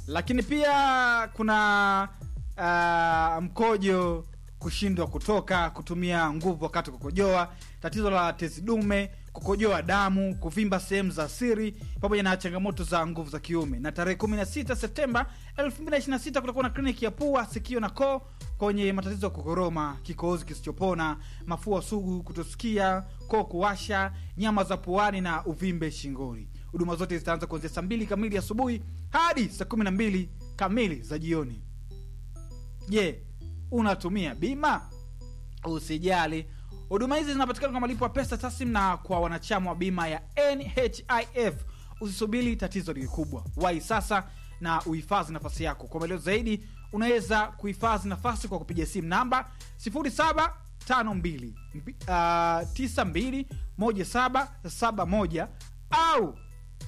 lakini pia kuna uh, mkojo kushindwa kutoka kutumia nguvu wakati wa kukojoa tatizo la tezi dume kukojoa damu kuvimba sehemu za siri pamoja na changamoto za nguvu za kiume na tarehe 16 septemba 2026 kutakuwa na kliniki ya pua sikio na koo kwenye matatizo ya kukoroma kikohozi kisichopona mafua sugu kutosikia koo kuwasha nyama za puani na uvimbe shingoni huduma zote zitaanza kuanzia saa mbili kamili asubuhi hadi saa kumi na mbili kamili za jioni je unatumia bima usijali huduma hizi zinapatikana kwa malipo ya pesa taslim na kwa wanachama wa bima ya nhif usisubiri tatizo ni kubwa wai sasa na uhifadhi nafasi yako kwa maelezo zaidi unaweza kuhifadhi nafasi kwa kupiga simu namba 0752 uh, 921771 au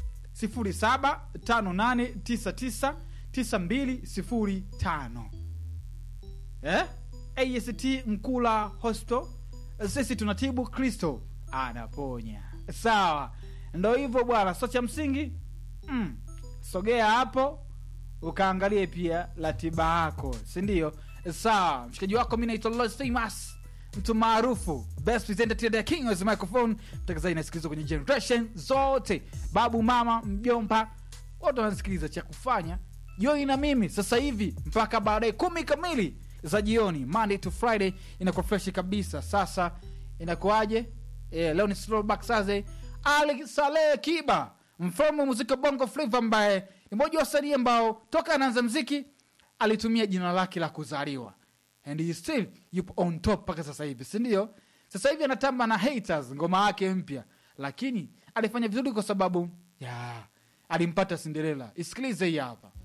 0758999205 eh? ast mkula hospital sisi tunatibu kristo anaponya sawa ndo hivyo bwana so cha msingi mm, sogea hapo ukaangalie pia ratiba yako sindio sawa mshikaji wako mi naitwa Lois famous mtu maarufu best presenter the king of the microphone mtangazaji nasikilizwa kwenye generation zote babu mama mjomba wote wanasikiliza cha kufanya joi na mimi sasa hivi mpaka baadaye kumi kamili za jioni monday to friday inakuwa freshi kabisa sasa inakuwaje eh, leo ni throwback Thursday. ali saleh kiba mfalme wa muziki wa bongo flava ambaye ni mmoja wa wasanii ambao toka anaanza mziki alitumia jina lake la kuzaliwa and he still yupo on top mpaka sasa hivi sindio sasa hivi anatamba na haters ngoma yake mpya lakini alifanya vizuri kwa sababu ya alimpata cinderella isikilize hii hapa